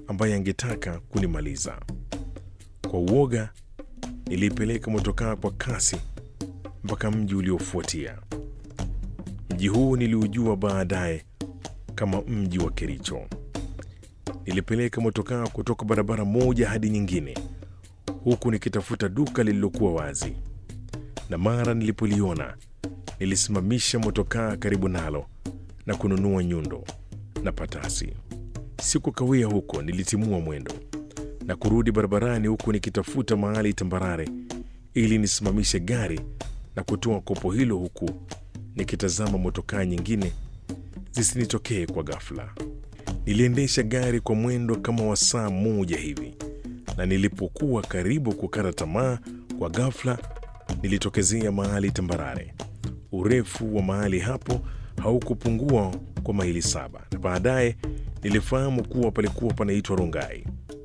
ambaye angetaka kunimaliza. Kwa uoga, niliipeleka motokaa kwa kasi mpaka mji uliofuatia. Mji huu niliujua baadaye kama mji wa Kericho. Nilipeleka motokaa kutoka barabara moja hadi nyingine, huku nikitafuta duka lililokuwa wazi, na mara nilipoliona nilisimamisha motokaa karibu nalo na kununua nyundo na patasi. Sikukawia huko, nilitimua mwendo na kurudi barabarani, huku nikitafuta mahali tambarare ili nisimamishe gari na kutoa kopo hilo, huku nikitazama motokaa nyingine zisinitokee kwa ghafla. Niliendesha gari kwa mwendo kama wa saa moja hivi, na nilipokuwa karibu kukata tamaa, kwa ghafla nilitokezea mahali tambarare. Urefu wa mahali hapo haukupungua kwa maili saba, na baadaye nilifahamu kuwa palikuwa panaitwa Rongai.